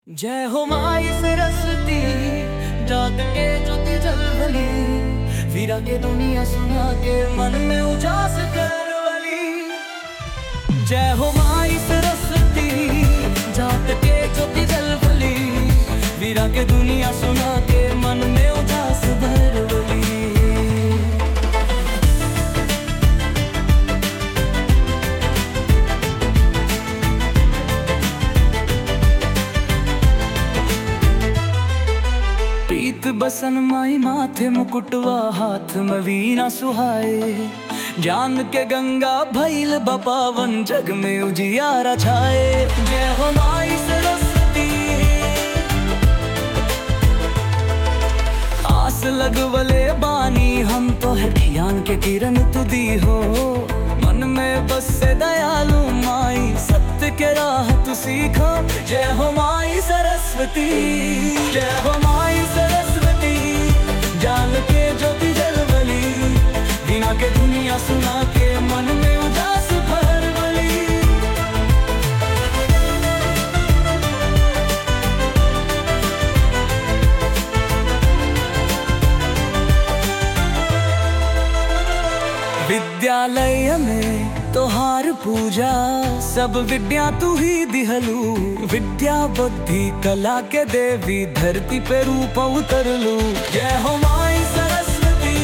जय हो माई सरस्वती जाग के ज्योति जलवली वीरा के दुनिया सुना के मन में उजास करवली जय हो माई सरस्वती जाग के ज्योति जलवली वीरा के दुनिया सुना के मन में उजास भरवली प्रीत बसन माई माथे मुकुटवा हाथ में वीणा सुहाए जान के गंगा भैल बपावन जग में उजियारा छाए जय हो माई सरस्वती आस लगवले बानी हम तो है ज्ञान के किरण तुदी हो मन में बस से दयालु माई सत्य के राह तू सीखो जय हो माई सरस्वती जय हो माई सरस्वती जान के ज्योति जलवली बिना के दुनिया सुना के मन में उदास भरवली विद्यालय में तोहार पूजा सब विद्या तू ही दिहलू विद्या बुद्धि कला के देवी धरती पे रूप उतरलू जय हो माई सरस्वती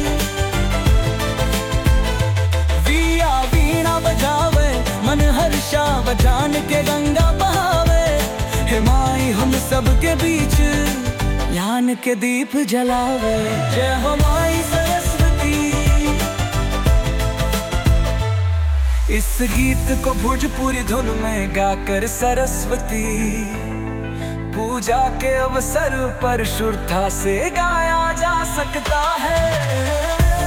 विया वीणा बजावे मन हर्षा बजान के गंगा बहावे हे माई हम सब के बीच ज्ञान के दीप जलावे जय हो माई सरस्वती इस गीत को भोजपुरी धुन में गाकर सरस्वती पूजा के अवसर पर शुरता से गाया जा सकता है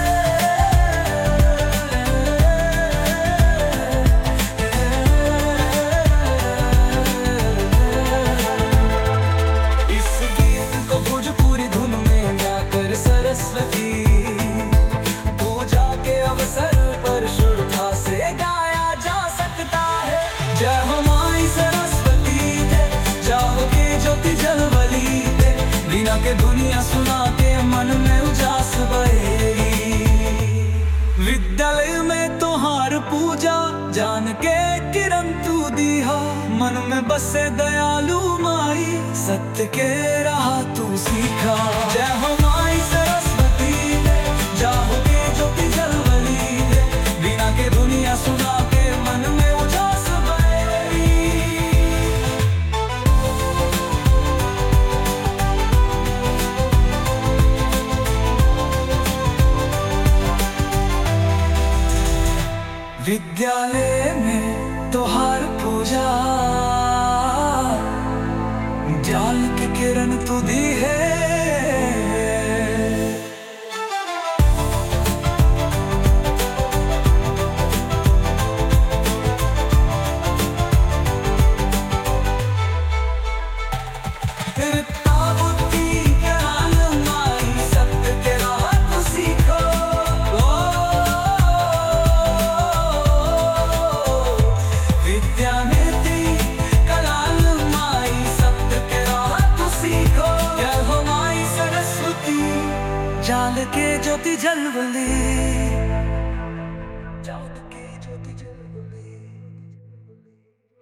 इस गीत को भोजपुरी धुन में गाकर सरस्वती पूजा के अवसर पर शुरता से गाया जा सकता है जय हो माई सरस्वती है जाओ के ज्योति जलवली है बिना के दुनिया सुना के मन में उजास बहेगी विद्यालय में तोहार पूजा जान के किरण तू दीहा मन में बसे दयालु माई सत्य के राह तू सीखा जय हो माई सरस्वती है जाओ के ज्योति जलवली है बिना के दुनिया सुना के मन में उजास बहेगी विद्यालय में तोहार पूजा जाल की किरण तू दी है फिर ताबूती ज्ञान माई सत्य के राह तू सीखो विद्या नीति कलाल माई सत्य के राह तू सीखो जय हो माई सरस्वती जाल के ज्योति जलवली